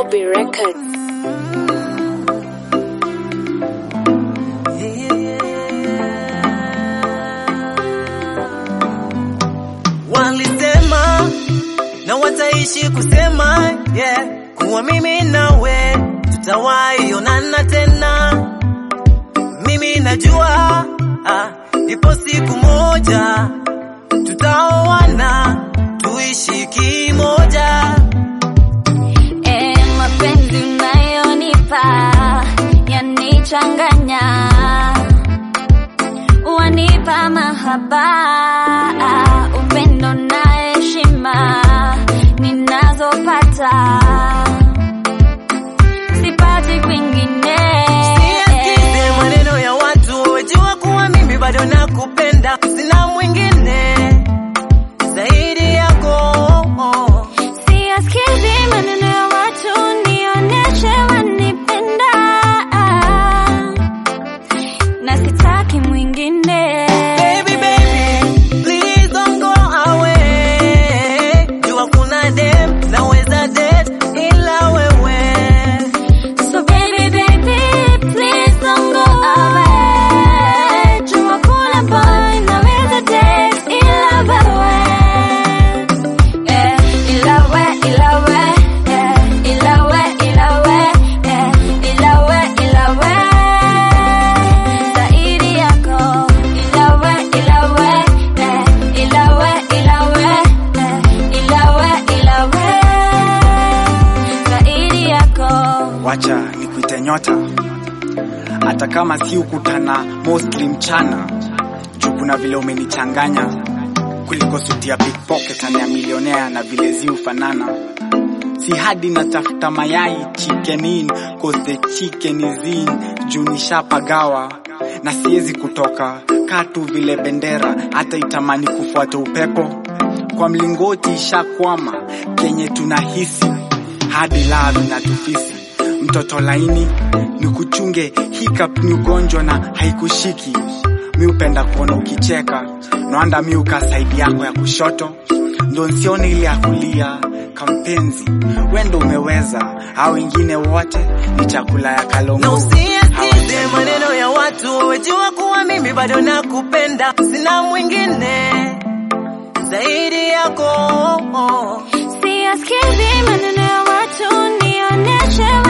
Bobby Records. Walisema na wataishi kusema yeah, kuwa mimi nawe tutawahi onana tena. Mimi najua ah, ipo siku moja tutaoana tuishi kimoja. E, mapenzi unayonipa yanichanganya, wanipa mahaba, upendo na heshima ninazopata sipati kwingine. Siyasikize maneno ya watu, wajua kuwa mimi bado nakupenda, sina mwingine zaidi yako. Siyasikizi maneno ya watu, nionyeshe wanipenda, na sitaki mwingine. Baby, baby, please don't go away. Jua kuna dem naweza date ila wewe. So baby, baby, please don't go away. Jua kuna boy naweza date ila wewe. Eh, ila we, ila we, eh, ila we, ila we, eh, ila we, ila we. Zaidi yako, ila we, ila we, eh, ila we, ila we, eh, ila we, ila we. Zaidi yako. wacha nikuite nyota, hata kama si ukutana mostly mchana, juu kuna vile umenichanganya kuliko suti ya pickpocket na ya milionea na vile zi ufanana si hadi natafuta mayai chicken in cause the chicken is in juu nishapagawa na siwezi kutoka katu vile bendera hata itamani kufuata upepo kwa mlingoti ishakwama kenye tunahisi hadi lavi na tufisi mtoto laini ni kuchunge hiccup ni ugonjwa na haikushiki mi upenda kuona ukicheka noanda mi uka saidi yako ya kushoto ndo nsione ile ya kulia kampenzi wendo umeweza au wengine wote ni chakula ya Na kalongo usiyasikize maneno ya watu, wajua kuwa mimi bado nakupenda, sina mwingine zaidi yako. Siyasikizi maneno ya watu, nionyeshe